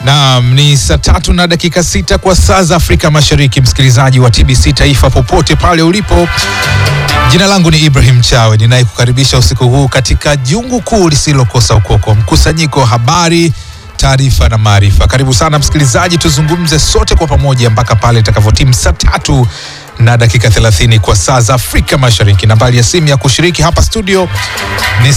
Naam, ni saa tatu na dakika sita kwa saa za Afrika Mashariki, msikilizaji wa TBC Taifa popote pale ulipo. Jina langu ni Ibrahim Chawe ninayekukaribisha usiku huu katika jungu kuu lisilokosa ukoko, mkusanyiko wa habari, taarifa na maarifa. Karibu sana msikilizaji, tuzungumze sote kwa pamoja mpaka pale itakavyotimu saa tatu na dakika 30 kwa saa za Afrika Mashariki. Nambari ya simu ya kushiriki hapa studio ni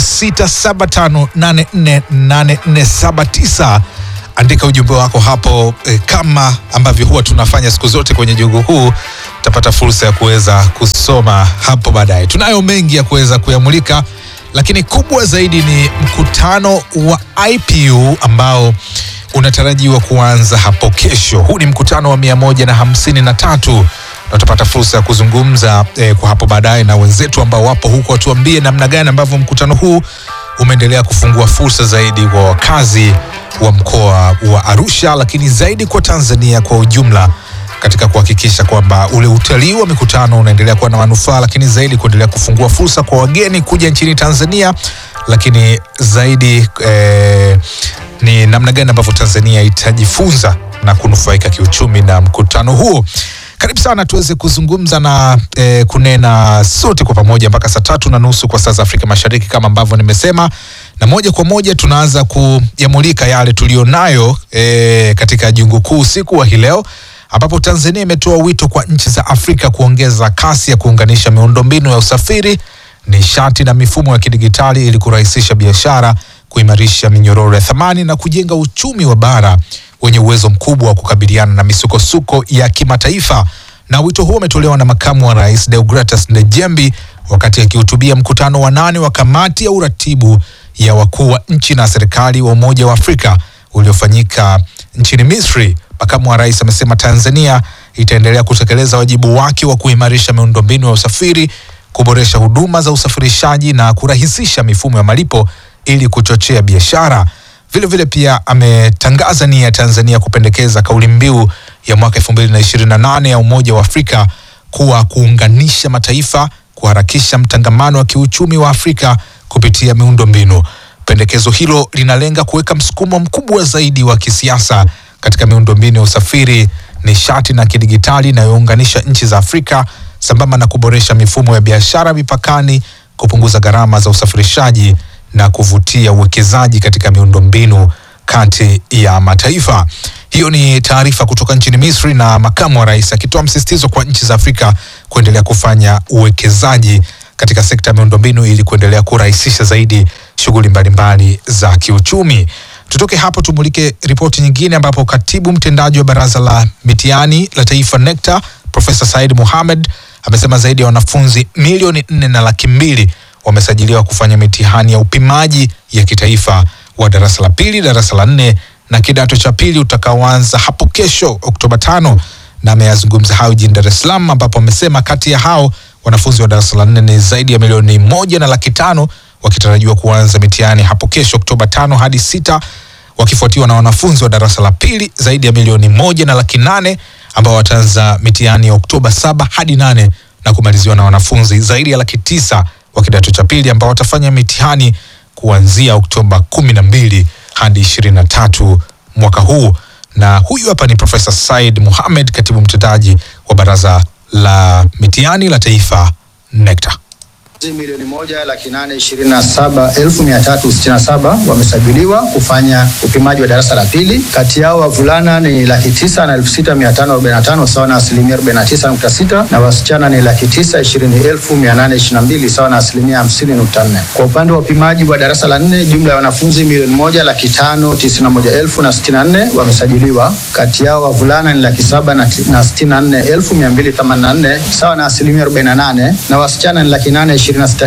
0675848479. Andika ujumbe wako hapo eh, kama ambavyo huwa tunafanya siku zote kwenye jungu huu, utapata fursa ya kuweza kusoma hapo baadaye. Tunayo mengi ya kuweza kuyamulika, lakini kubwa zaidi ni mkutano wa IPU ambao unatarajiwa kuanza hapo kesho. Huu ni mkutano wa mia moja na hamsini na tatu na utapata fursa ya kuzungumza eh, kwa hapo baadaye na wenzetu ambao wapo huko, watuambie namna gani ambavyo mkutano huu umeendelea kufungua fursa zaidi kwa wakazi wa mkoa wa Arusha, lakini zaidi kwa Tanzania kwa ujumla katika kuhakikisha kwamba ule utalii wa mikutano unaendelea kuwa na manufaa, lakini zaidi kuendelea kufungua fursa kwa wageni kuja nchini Tanzania, lakini zaidi eh, ni namna gani ambavyo Tanzania itajifunza na kunufaika kiuchumi na mkutano huo. Karibu sana tuweze kuzungumza na eh, kunena sote kwa pamoja mpaka saa tatu na nusu kwa saa za Afrika Mashariki kama ambavyo nimesema, na moja kwa moja tunaanza kuyamulika yale tulionayo eh, katika jungu kuu usiku wa hii leo ambapo Tanzania imetoa wito kwa nchi za Afrika kuongeza kasi ya kuunganisha miundombinu ya usafiri, nishati na mifumo ya kidigitali ili kurahisisha biashara, kuimarisha minyororo ya thamani na kujenga uchumi wa bara wenye uwezo mkubwa wa kukabiliana na misukosuko ya kimataifa. Na wito huo umetolewa na makamu wa rais Deogratus Ndejembi wakati akihutubia mkutano wa nane wa kamati ya uratibu ya wakuu wa nchi na serikali wa Umoja wa Afrika uliofanyika nchini Misri. Makamu wa rais amesema Tanzania itaendelea kutekeleza wajibu wake wa kuimarisha miundombinu ya usafiri, kuboresha huduma za usafirishaji na kurahisisha mifumo ya malipo ili kuchochea biashara. Vile vile pia ametangaza nia ya Tanzania kupendekeza kauli mbiu ya mwaka 2028 ya Umoja wa Afrika kuwa kuunganisha mataifa, kuharakisha mtangamano wa kiuchumi wa Afrika kupitia miundombinu. Pendekezo hilo linalenga kuweka msukumo mkubwa zaidi wa kisiasa katika miundombinu ya usafiri, nishati na kidigitali inayounganisha nchi za Afrika sambamba na kuboresha mifumo ya biashara mipakani, kupunguza gharama za usafirishaji na kuvutia uwekezaji katika miundombinu kati ya mataifa. Hiyo ni taarifa kutoka nchini Misri na makamu wa rais akitoa msisitizo kwa nchi za Afrika kuendelea kufanya uwekezaji katika sekta ya miundombinu ili kuendelea kurahisisha zaidi shughuli mbalimbali za kiuchumi. Tutoke hapo tumulike ripoti nyingine ambapo katibu mtendaji wa baraza la mitihani la taifa NECTA Profesa Said Mohamed amesema zaidi ya wanafunzi milioni nne na laki mbili wamesajiliwa kufanya mitihani ya upimaji ya kitaifa wa darasa la pili, darasa la nne na kidato cha pili utakaoanza hapo kesho Oktoba tano, na ameyazungumza hayo jijini Dar es Salaam ambapo amesema kati ya hao wanafunzi wa darasa la nne ni zaidi ya milioni moja na laki tano wakitarajiwa kuanza mitihani hapo kesho Oktoba tano hadi sita wakifuatiwa na wanafunzi wa darasa la pili zaidi ya milioni moja na laki nane ambao wataanza mitihani ya Oktoba saba hadi nane na kumaliziwa na wanafunzi zaidi ya laki tisa wa kidato cha pili ambao watafanya mitihani kuanzia Oktoba kumi na mbili hadi ishirini na tatu mwaka huu. Na huyu hapa ni Profesa Said Mohamed, katibu mtendaji wa baraza la mitihani la taifa NECTA. milioni moja laki nane ishirini na saba elfu mia tatu sitini na saba wamesajiliwa kufanya upimaji wa darasa la pili. Kati yao wavulana ni laki tisa na elfu sita mia tano arobaini na tano sawa na asilimia arobaini na tisa nukta sita na wasichana ni laki tisa ishirini elfu mia nane ishirini na mbili sawa na asilimia hamsini nukta nne. Kwa upande wa upimaji wa darasa la nne, jumla ya wanafunzi milioni moja laki tano tisini na moja elfu na sitini na nne wamesajiliwa. Kati yao wavulana ni laki saba na na sitini na nne elfu mia mbili themanini na nne sawa na asilimia arobaini na nane na wasichana ni laki nane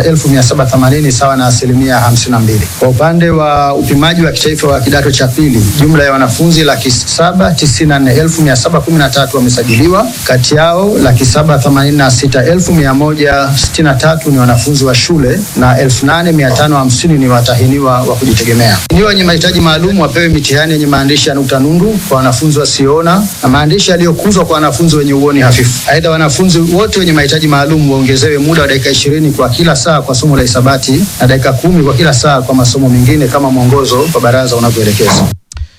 26,780 sawa na asilimia 52. Kwa upande wa upimaji wa kitaifa wa kidato cha pili, jumla ya wanafunzi laki saba tisini na nne elfu mia saba kumi na tatu wamesajiliwa. Kati yao laki saba themanini na sita elfu mia moja sitini na tatu ni wanafunzi wa shule na elfu nane mia tano hamsini ni watahiniwa wa kujitegemea. Watahiniwa wenye mahitaji maalum wapewe mitihani yenye maandishi ya nukta nundu kwa wanafunzi wasioona na maandishi yaliyokuzwa kwa wanafunzi wenye uoni hafifu. Aidha, wanafunzi wote wenye mahitaji maalum waongezewe muda wa dakika ishirini kwa kila saa kwa somo la hisabati na dakika kumi kwa kila saa kwa masomo mengine kama mwongozo wa baraza unavyoelekeza.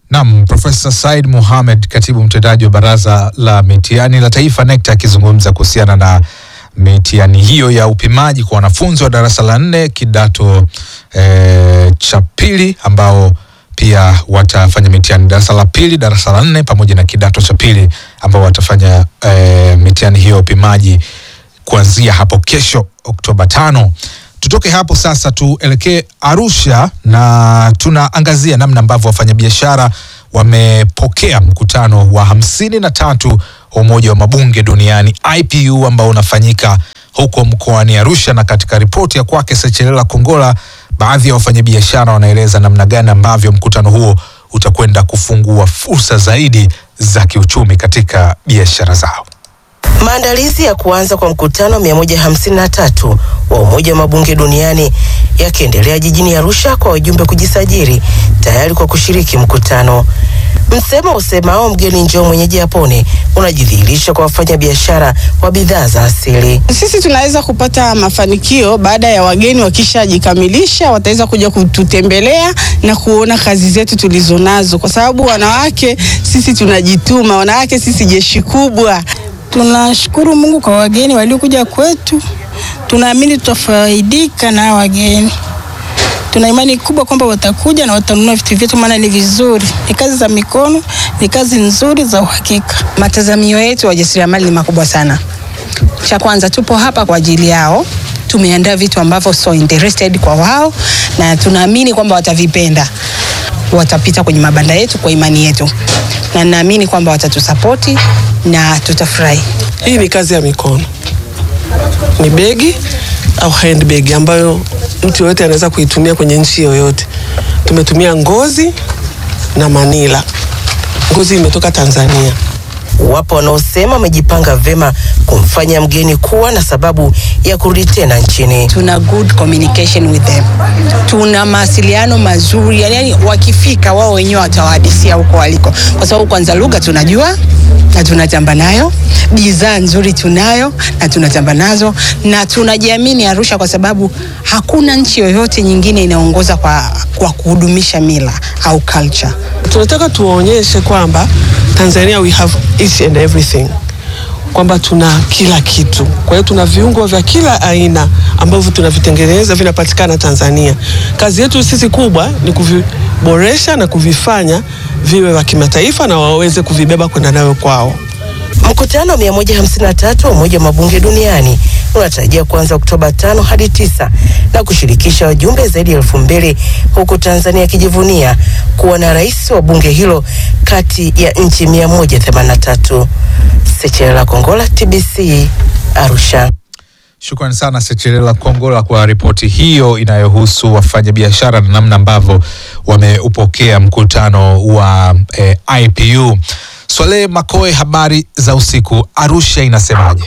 Naam, Profesa Said Mohamed, katibu mtendaji wa Baraza la Mitihani la Taifa NECTA, akizungumza kuhusiana na mitihani hiyo ya upimaji kwa wanafunzi wa darasa la nne kidato e, cha pili ambao pia watafanya mitihani darasa la pili, darasa la nne pamoja na kidato cha pili ambao watafanya e, mitihani hiyo ya upimaji kuanzia hapo kesho Oktoba tano. Tutoke hapo sasa tuelekee Arusha na tunaangazia namna ambavyo wafanyabiashara wamepokea mkutano wa hamsini na tatu wa Umoja wa Mabunge Duniani IPU ambao unafanyika huko mkoani Arusha, na katika ripoti ya kwake Sechelela Kongola, baadhi ya wafanyabiashara wanaeleza namna gani ambavyo mkutano huo utakwenda kufungua fursa zaidi za kiuchumi katika biashara zao. Maandalizi ya kuanza kwa mkutano 153 wa Umoja wa Mabunge Duniani yakiendelea jijini Arusha kwa wajumbe kujisajili tayari kwa kushiriki mkutano. Msemo usemao mgeni njoo mwenyeji apone unajidhihirisha kwa wafanyabiashara wa bidhaa za asili. Sisi tunaweza kupata mafanikio baada ya wageni wakishajikamilisha, wataweza kuja kututembelea na kuona kazi zetu tulizonazo, kwa sababu wanawake sisi tunajituma, wanawake sisi jeshi kubwa. Tunashukuru Mungu kwa wageni waliokuja kwetu. Tunaamini tutafaidika na wageni. Tuna imani kubwa kwamba watakuja na watanunua vitu vyetu, maana ni vizuri, ni kazi za mikono, ni kazi nzuri za uhakika. Matazamio yetu wajasiriamali ni makubwa sana. Cha kwanza, tupo hapa kwa ajili yao. Tumeandaa vitu ambavyo so interested kwa wao, na tunaamini kwamba watavipenda, watapita kwenye mabanda yetu kwa imani yetu, na naamini kwamba watatusapoti na tutafurahi. Hii ni kazi ya mikono, ni begi au handbag ambayo mtu yoyote anaweza kuitumia kwenye nchi yoyote. Tumetumia ngozi na manila. Ngozi imetoka Tanzania. Wapo wanaosema wamejipanga vema kumfanya mgeni kuwa na sababu ya kurudi tena nchini. Tuna good communication with them, tuna mawasiliano mazuri, yani wakifika wao wenyewe watawahadisia huko waliko, kwa sababu kwanza lugha tunajua na tunatamba nayo, bidhaa nzuri tunayo na tunatamba nazo, na tunajiamini Arusha kwa sababu hakuna nchi yoyote nyingine inaongoza kwa, kwa kuhudumisha mila au culture. Tunataka tuwaonyeshe kwamba Tanzania we have each and everything, kwamba tuna kila kitu. Kwa hiyo tuna viungo vya kila aina ambavyo tunavitengeneza vinapatikana Tanzania. Kazi yetu sisi kubwa ni kuviboresha na kuvifanya viwe vya kimataifa na waweze kuvibeba kwenda nayo kwao. Mkutano wa 153 wa Umoja wa Mabunge Duniani unatarajia kuanza Oktoba tano hadi tisa na kushirikisha wajumbe zaidi ya elfu mbili huku Tanzania ikijivunia kuwa na rais wa bunge hilo kati ya nchi 183. Sechelela Kongola, TBC, Arusha. Shukrani sana Sechelela Kongola kwa ripoti hiyo inayohusu wafanyabiashara na namna ambavyo wameupokea mkutano wa eh, IPU. Swale Makoe, habari za usiku. Arusha inasemaje?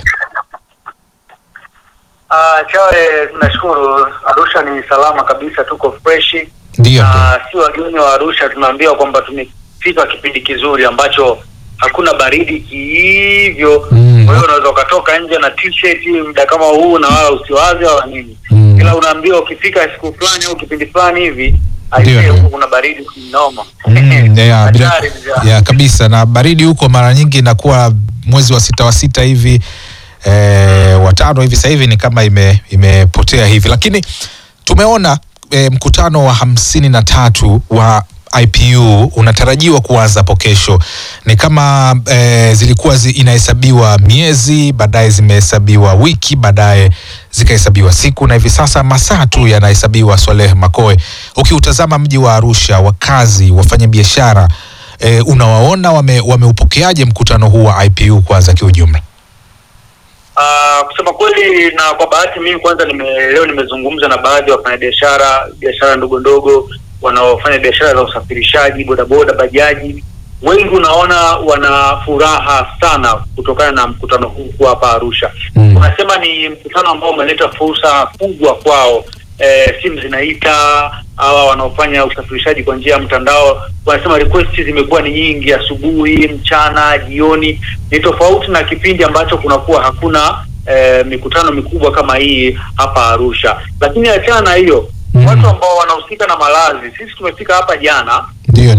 Uh, Chawe, tunashukuru. Arusha ni salama kabisa, tuko freshi Ndio, na si wageni wa Arusha tunaambiwa kwamba tumefika kipindi kizuri ambacho hakuna baridi kihivyo. Mm. Kwa hiyo unaweza ukatoka nje na t-shirt muda kama huu na wala usiwaze wala nini, Mm. ila unaambiwa ukifika siku fulani au kipindi fulani hivi Ndio, aisee, ndio. huku kuna baridi kinoma. Mm, ya, bila, Hatari mzee. ya kabisa na baridi huko mara nyingi inakuwa mwezi wa sita wa sita hivi eh, watano hivi sasa hivi ni kama ime, imepotea hivi, lakini tumeona eh, mkutano wa hamsini na tatu wa IPU unatarajiwa kuanza hapo kesho. Ni kama eh, zilikuwa zi, inahesabiwa miezi, baadaye zimehesabiwa wiki, baadaye zikahesabiwa siku, na hivi sasa masaa tu yanahesabiwa. Swaleh Makoe, ukiutazama mji wa Arusha, wakazi, wafanyabiashara eh, unawaona wame, wameupokeaje mkutano huu wa IPU kwanza kiujumla? Uh, kusema kweli na kwa bahati mimi kwanza nime, leo nimezungumza na baadhi ya wafanyabiashara biashara ndogo ndogo wanaofanya biashara za usafirishaji bodaboda bajaji wengi unaona wana furaha sana kutokana na mkutano huu kuwa hapa Arusha Mm. wanasema ni mkutano ambao umeleta fursa kubwa kwao e, simu zinaita hawa wanaofanya usafirishaji kwa njia ya mtandao wanasema request zimekuwa ni nyingi asubuhi mchana jioni ni tofauti na kipindi ambacho kunakuwa hakuna e, mikutano mikubwa kama hii hapa Arusha lakini achana na hiyo Mm. watu ambao wanahusika na malazi sisi tumefika hapa jana Ndio, ndio. vitu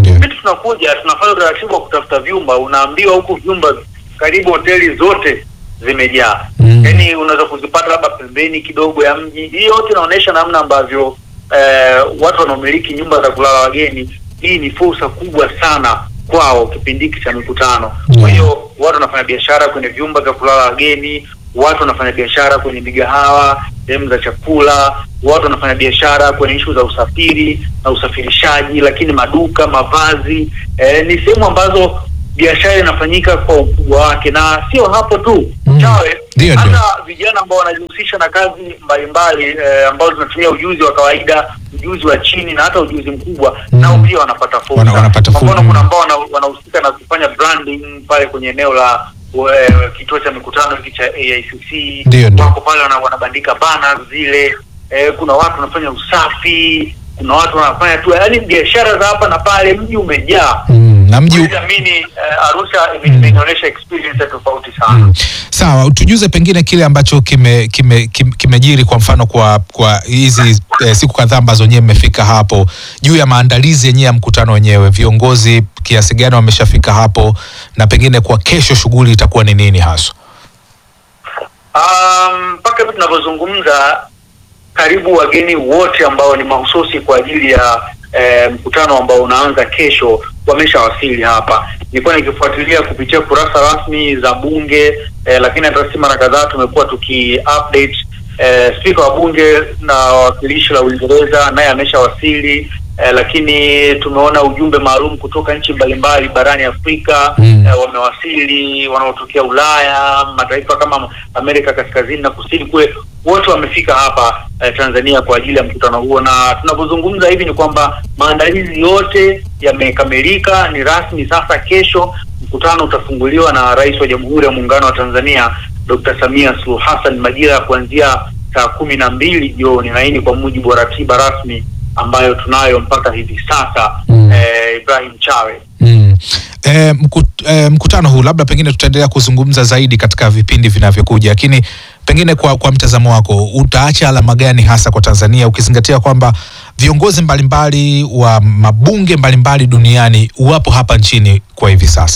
tunakuja tunafanya utaratibu wa kutafuta vyumba, unaambiwa huku vyumba karibu hoteli zote zimejaa Mm. yaani unaweza kuzipata labda pembeni kidogo ya mji. Hii yote inaonyesha namna ambavyo eh, watu wanaomiliki nyumba za kulala wageni, hii ni fursa kubwa sana kwao kipindi hiki cha mikutano. Kwa Mm. hiyo watu wanafanya biashara kwenye vyumba vya kulala wageni, watu wanafanya biashara kwenye migahawa, sehemu za chakula, watu wanafanya biashara kwenye ishu za usafiri na usafirishaji, lakini maduka, mavazi, eh, ni sehemu ambazo biashara inafanyika kwa ukubwa wake, na sio hapo tu Mm. chawe Ndio, ndio. hata vijana ambao wanajihusisha na kazi mbalimbali eh, ambazo zinatumia ujuzi wa kawaida, ujuzi wa chini na hata ujuzi mkubwa Mm. nao pia wanapata fursa. Wana- wanapata Kwa mfano, fursa. kuna ambao wana- wanahusika na kufanya branding pale kwenye eneo la eh, kituo cha mikutano hiki cha AICC. Ndio, ndio. Wako pale wana, wanabandika banners zile. Eh, kuna watu wanafanya usafi, kuna watu wanafanya tu, yaani biashara za hapa na pale, mji umejaa. Mm, na mji Huwezi amini, eh, Arusha ime- imeonyesha experience ya tofauti sana. Mm. Sawa, tujuze pengine kile ambacho kimejiri kime, kime, kimejiri kwa mfano kwa kwa hizi eh, siku kadhaa ambazo nyewe mmefika hapo juu ya maandalizi yenyewe ya mkutano wenyewe, viongozi kiasi gani wameshafika hapo na pengine kwa kesho shughuli itakuwa ni nini haswa? Um, mpaka hivi tunavyozungumza karibu wageni wote ambao ni mahususi kwa ajili ya eh, mkutano ambao unaanza kesho wameshawasili hapa. Nilikuwa nikifuatilia kupitia kurasa rasmi za bunge eh, lakini hata si mara kadhaa tumekuwa tuki update eh, spika wa bunge na wawakilishi la Uingereza naye ameshawasili. Eh, lakini tumeona ujumbe maalum kutoka nchi mbalimbali barani Afrika Mm. eh, wamewasili, wanaotokea Ulaya, mataifa kama Amerika Kaskazini na Kusini kule, wote wamefika hapa eh, Tanzania kwa ajili ya mkutano huo, na tunavyozungumza hivi ni kwamba maandalizi yote yamekamilika, ni rasmi sasa. Kesho mkutano utafunguliwa na Rais wa Jamhuri ya Muungano wa Tanzania Dr. Samia Suluhu Hassan majira ya kuanzia saa kumi na mbili jioni, na hii ni kwa mujibu wa ratiba rasmi ambayo tunayo mpaka hivi sasa. Mm. Eh, Ibrahim Chawe. Mm. E, mkut, e, mkutano huu labda pengine tutaendelea kuzungumza zaidi katika vipindi vinavyokuja, lakini pengine kwa, kwa mtazamo wako utaacha alama gani hasa kwa Tanzania ukizingatia kwamba viongozi mbalimbali wa mabunge mbalimbali duniani wapo hapa nchini kwa hivi sasa?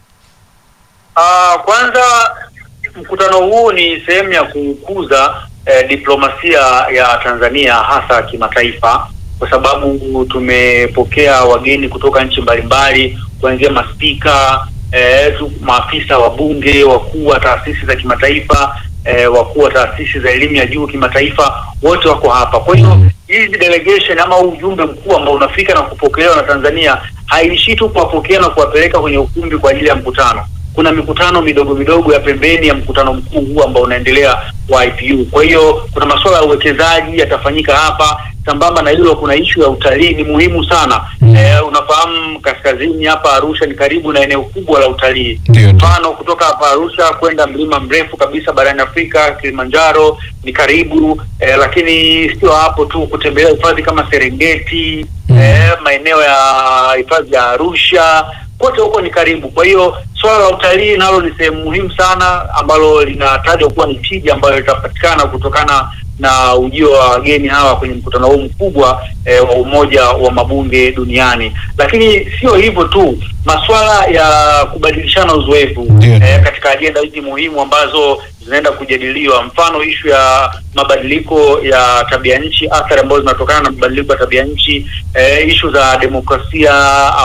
Ah, kwanza mkutano huu ni sehemu ya kukuza eh, diplomasia ya Tanzania hasa kimataifa, kwa sababu tumepokea wageni kutoka nchi mbalimbali kuanzia maspika eh, tu, maafisa wa bunge, wakuu wa taasisi za kimataifa eh, wakuu wa taasisi za elimu ya juu kimataifa, wote wako hapa. Kwa hiyo hizi delegation ama huu ujumbe mkuu ambao unafika na kupokelewa na Tanzania haiishii tu kuwapokea na kuwapeleka kwenye ukumbi kwa ajili ya mkutano kuna mikutano midogo midogo ya pembeni ya mkutano mkuu huu ambao unaendelea wa IPU. Kwa hiyo kuna masuala ya uwekezaji yatafanyika hapa. Sambamba na hilo, kuna ishu ya utalii, ni muhimu sana Mm. eh, unafahamu kaskazini hapa Arusha ni karibu na eneo kubwa la utalii. Ndio, ndio. Mfano kutoka hapa Arusha kwenda mlima mrefu kabisa barani Afrika Kilimanjaro ni karibu eh, lakini sio hapo tu, kutembelea hifadhi kama Serengeti Mm. eh, maeneo ya hifadhi ya Arusha kote huko ni karibu. Kwa hiyo swala la utalii nalo ni sehemu muhimu sana ambalo linatajwa kuwa ni tija ambayo itapatikana kutokana na ujio wa wageni hawa kwenye mkutano huu mkubwa eh, wa Umoja wa Mabunge Duniani. Lakini sio hivyo tu, masuala ya kubadilishana uzoefu Ndio, ndio. eh, katika ajenda hizi muhimu ambazo zinaenda kujadiliwa, mfano ishu ya mabadiliko ya tabia nchi, athari ambazo zinatokana na mabadiliko ya tabia nchi, eh, ishu za demokrasia,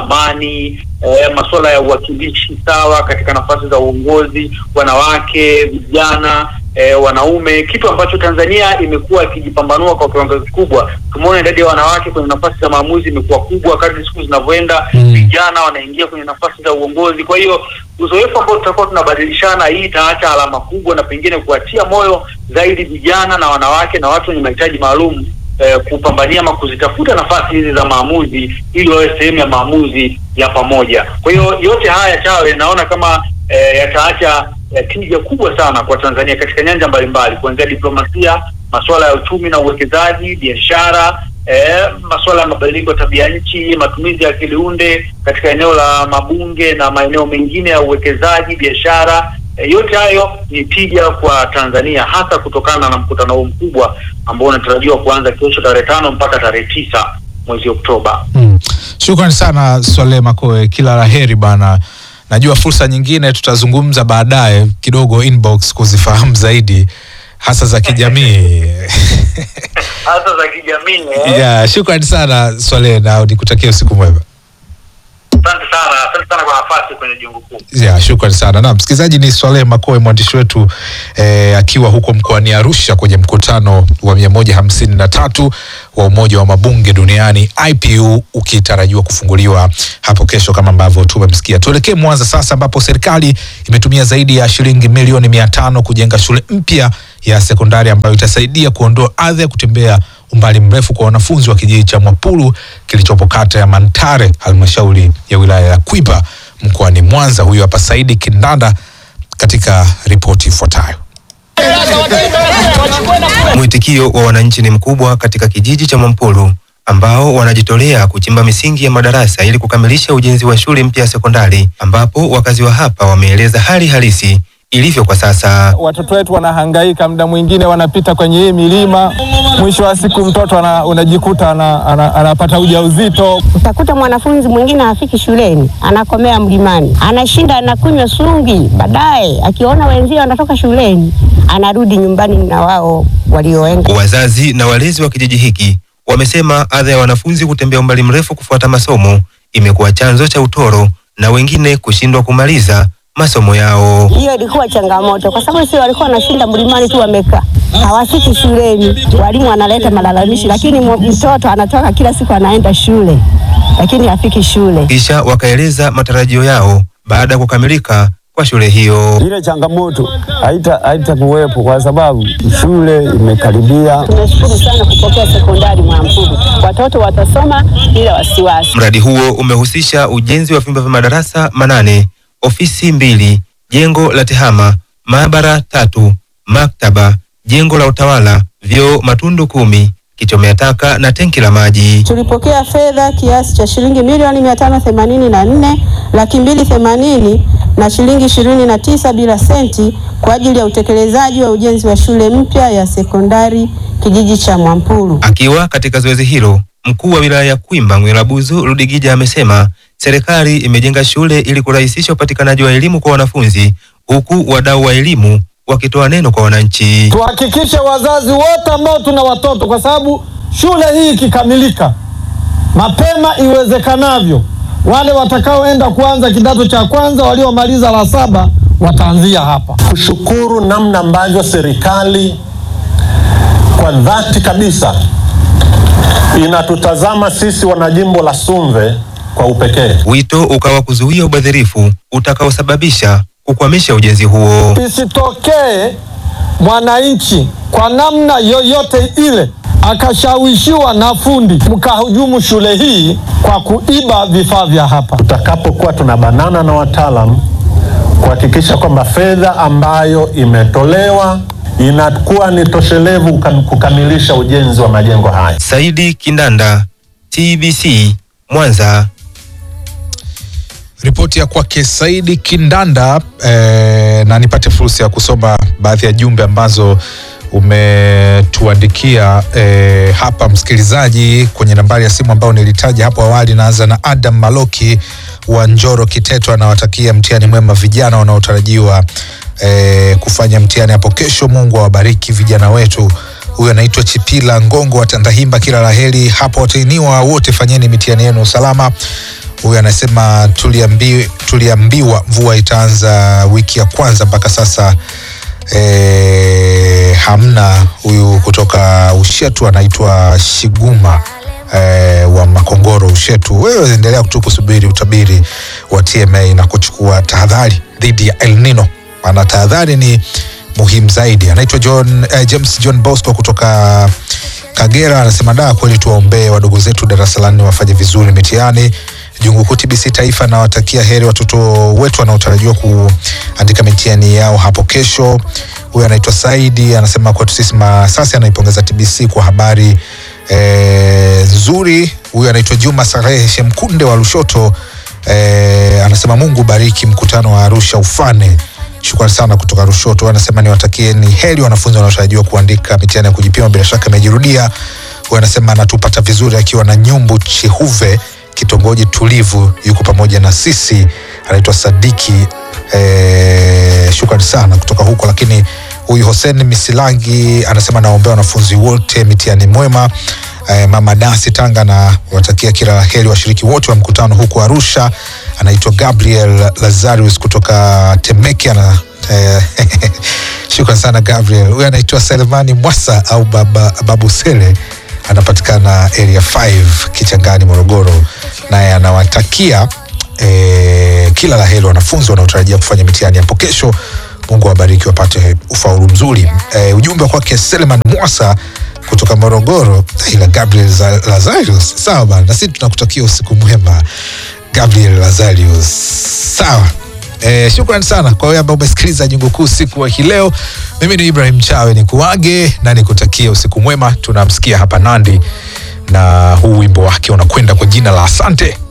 amani, eh, masuala ya uwakilishi sawa katika nafasi za uongozi, wanawake, vijana eh, wanaume, kitu ambacho Tanzania imekuwa ikijipambanua kwa kiwango kikubwa. Tumeona idadi ya wanawake kwenye nafasi za maamuzi imekuwa kubwa kadri siku zinavyoenda, Mm. vijana wanaingia kwenye nafasi za uongozi. Kwa hiyo uzoefu ambao tutakuwa tunabadilishana, hii itaacha alama kubwa na pengine kuwatia moyo zaidi vijana na wanawake na watu wenye mahitaji maalum eh, kupambania ama kuzitafuta nafasi hizi za maamuzi ili wawe sehemu ya maamuzi ya pamoja. Kwa hiyo yote haya Chawe, naona kama eh, yataacha eh, tija kubwa sana kwa Tanzania katika nyanja mbalimbali, kuanzia diplomasia, masuala ya uchumi na uwekezaji, biashara eh, masuala ya mabadiliko ya tabia nchi, matumizi ya akili unde katika eneo la mabunge na maeneo mengine ya uwekezaji, biashara E, yote hayo ni tija kwa Tanzania hasa kutokana na mkutano huu mkubwa ambao unatarajiwa kuanza kesho tarehe tano mpaka tarehe tisa mwezi Oktoba. Mm. Shukrani sana Swale Makoe, kila la heri bana. Najua fursa nyingine tutazungumza baadaye kidogo inbox kuzifahamu zaidi hasa za kijamii. Hasa za kijamii eh? yeah, shukrani sana Swale na nikutakia usiku mwema. Asante sana, asante sana kwa nafasi kwenye jungu kuu. Yeah, shukrani sana. Na msikilizaji ni Swaleh Makoe mwandishi wetu eh, akiwa huko mkoani Arusha kwenye mkutano wa mia moja hamsini na tatu wa Umoja wa Mabunge Duniani IPU ukitarajiwa kufunguliwa hapo kesho kama ambavyo tumemsikia. Tuelekee Mwanza sasa ambapo serikali imetumia zaidi ya shilingi milioni mia tano kujenga shule mpya ya sekondari ambayo itasaidia kuondoa adha ya kutembea umbali mrefu kwa wanafunzi wa kijiji cha Mwapulu kilichopo kata ya Mantare halmashauri ya wilaya ya Kwiba mkoani Mwanza. Huyu hapa Saidi Kindanda katika ripoti ifuatayo. Mwitikio wa wananchi ni mkubwa katika kijiji cha Mwampulu ambao wanajitolea kuchimba misingi ya madarasa ili kukamilisha ujenzi wa shule mpya ya sekondari ambapo wakazi wa hapa wameeleza hali halisi ilivyo kwa sasa. Watoto wetu wanahangaika, muda mwingine wanapita kwenye hii milima, mwisho wa siku mtoto ana, unajikuta ana, ana, anapata ujauzito. Utakuta mwanafunzi mwingine hafiki shuleni, anakomea mlimani, anashinda anakunywa sungi, baadaye akiona wenzio wanatoka shuleni anarudi nyumbani na wao walioenda. Wazazi na walezi wa kijiji hiki wamesema adha ya wanafunzi kutembea umbali mrefu kufuata masomo imekuwa chanzo cha utoro na wengine kushindwa kumaliza masomo yao. Hiyo ilikuwa changamoto, kwa sababu sio walikuwa wanashinda mlimani tu wamekaa, hawafiki shuleni. Walimu wanaleta malalamishi, lakini mo- mtoto anatoka kila siku anaenda shule, lakini hafiki shule. Kisha wakaeleza matarajio yao baada ya kukamilika kwa shule hiyo. Ile changamoto haita haitakuwepo kwa sababu shule imekaribia. Tunashukuru sana kupokea sekondari Mwampuru, watoto watasoma bila wasiwasi. Mradi huo umehusisha ujenzi wa vyumba vya madarasa manane, ofisi mbili, jengo la tehama, maabara tatu, maktaba, jengo la utawala, vyoo matundu kumi, kichomea taka na tenki la maji. Tulipokea fedha kiasi cha shilingi milioni mia tano themanini na nne laki mbili themanini na shilingi ishirini na tisa bila senti kwa ajili ya utekelezaji wa ujenzi wa shule mpya ya sekondari kijiji cha Mwampulu. Akiwa katika zoezi hilo, mkuu wa wilaya ya Kwimba Mwelabuzu Rudigija amesema serikali imejenga shule ili kurahisisha upatikanaji wa elimu kwa wanafunzi, huku wadau wa elimu wakitoa neno kwa wananchi. Tuhakikishe wazazi wote ambao tuna watoto, kwa sababu shule hii ikikamilika mapema iwezekanavyo, wale watakaoenda kuanza kidato cha kwanza, waliomaliza la saba wataanzia hapa. kushukuru namna ambavyo serikali kwa dhati kabisa inatutazama sisi wanajimbo la Sumve kwa upekee. Wito ukawa kuzuia ubadhirifu utakaosababisha kukwamisha ujenzi huo. Isitokee mwananchi kwa namna yoyote ile akashawishiwa na fundi mkahujumu shule hii kwa kuiba vifaa vya hapa. Tutakapokuwa tunabanana na wataalam kuhakikisha kwamba fedha ambayo imetolewa inakuwa ni toshelevu kukam- kukamilisha ujenzi wa majengo haya. Saidi Kindanda, TBC, Mwanza. Ripoti ya kwake Saidi Kindanda eh, na nipate fursa ya kusoma baadhi ya jumbe ambazo umetuandikia eh, hapa msikilizaji kwenye nambari ya simu ambayo nilitaja hapo awali. Naanza na Adam Maloki wa Njoro Kiteto, anawatakia mtihani mwema vijana wanaotarajiwa eh, kufanya mtihani hapo kesho. Mungu awabariki vijana wetu. Huyu anaitwa Chipila Ngongo wa Tandahimba, kila laheri hapo. Watahiniwa wote, fanyeni mitihani yenu salama. Huyu anasema tuliambi, tuliambiwa mvua itaanza wiki ya kwanza mpaka sasa e, hamna. Huyu kutoka Ushetu anaitwa Shiguma e, wa Makongoro Ushetu. Wewe endelea tu kusubiri utabiri wa TMA na kuchukua tahadhari dhidi ya El Nino, maana tahadhari ni muhimu zaidi. Anaitwa John, eh, James John Bosco kutoka Kagera anasema da, kweli tuwaombee wadogo zetu darasa la nne wafanye vizuri mitihani. Jungu Kuu TBC Taifa nawatakia heri watoto wetu wanaotarajiwa kuandika mitihani yao hapo kesho. Huyu anaitwa Saidi anasema kwetu sisi Masasi, anaipongeza TBC kwa habari eh, nzuri. Huyu anaitwa Juma Sarehe Shemkunde wa Lushoto eh, anasema Mungu bariki mkutano wa Arusha ufane. Shukrani sana kutoka Rushoto. Anasema niwatakie ni heri wanafunzi wanaotarajiwa kuandika mitihani ya kujipima, bila shaka imejirudia. huyu anasema anatupata vizuri akiwa na Nyumbu Chihuve, kitongoji tulivu, yuko pamoja na sisi. Anaitwa Sadiki eh, shukrani sana kutoka huko. Lakini huyu Hossein Misilangi anasema naombea wanafunzi wote mitihani mwema. Eh, mama Dasi Tanga na watakia kila la heri washiriki wote wa mkutano huko Arusha. Anaitwa Gabriel Lazarus kutoka Temeke ana eh, shukran sana Gabriel. Huyu anaitwa Selemani Mwasa au baba, Babu Sele anapatikana area 5 Kichangani, Morogoro, naye anawatakia eh, kila la heri wanafunzi wanaotarajia kufanya mitihani hapo kesho. Mungu awabariki wapate ufaulu mzuri. Eh, ujumbe wa kwake Seleman Mwasa kutoka Morogoro, ila Gabriel Za- Lazarius. Sawa bana, na sisi tunakutakia usiku mwema Gabriel Lazarius. Sawa. Eh, shukrani sana kwa wewe ambao umesikiliza Jungu Kuu siku wa hii leo. Mimi ni Ibrahim Chawe, ni kuage na nikutakia usiku mwema. Tunamsikia hapa Nandi na huu wimbo wake unakwenda kwa jina la Asante.